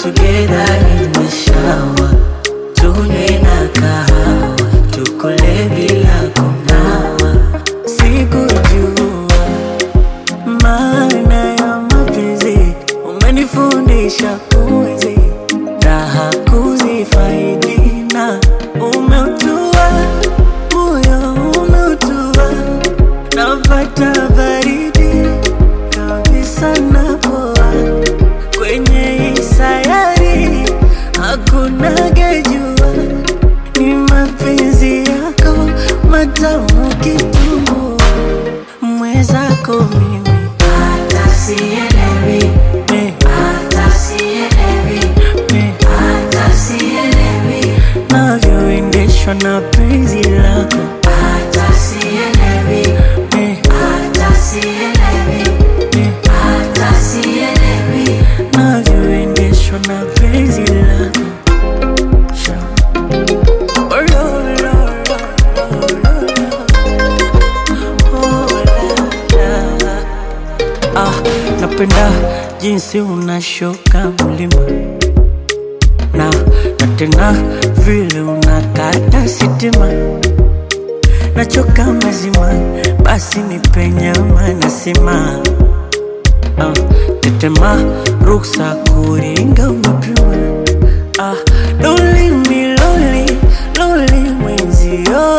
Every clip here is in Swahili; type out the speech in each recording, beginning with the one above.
together in the shower, tunywe na kahawa, tukule bila kunawa. Sikujua maana ya mapenzi, umenifundisha kuishi raha kuzifaidi na umeutua moyo umeutua, napata baridi kabisa napoa kwenye hii sayari hakuna gejua, ni mapenzi yako matamu kitumbua, mwezako mimi Hata sielewi, eh, hata sielewi, eh, hata sielewi, navyoendeshwa na penzi lako hata sielewi, eh, hata sielewi, eh, hata sielewi. navyoendeshwa na penzi lako Sha. Oh, lo, lo, lo, lo, lo. Oh, la, la. Ah, napenda jinsi unashuka mlima na na tena vile unakata sitima, nachoka mazima, basi nipe nyama nasema ah, tetema ruksa kuringa umepima ah, loli miloli loli mwenzio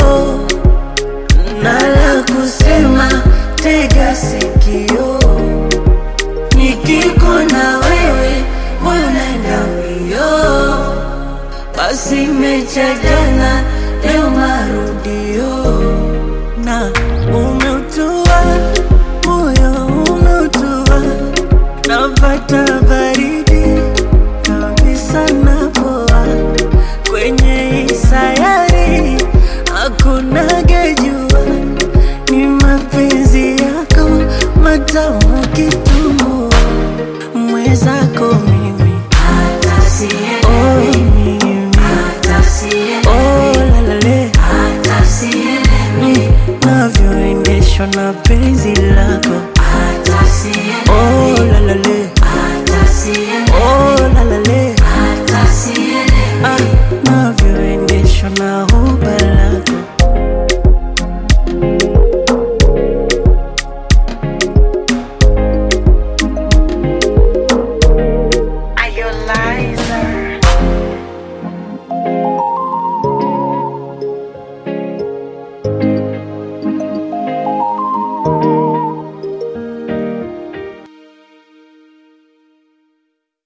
nala kusema tega sikio nikiko na wewe moyo naenda mbio basi mecha jana leo marudio na umeutua moyo umeutua napata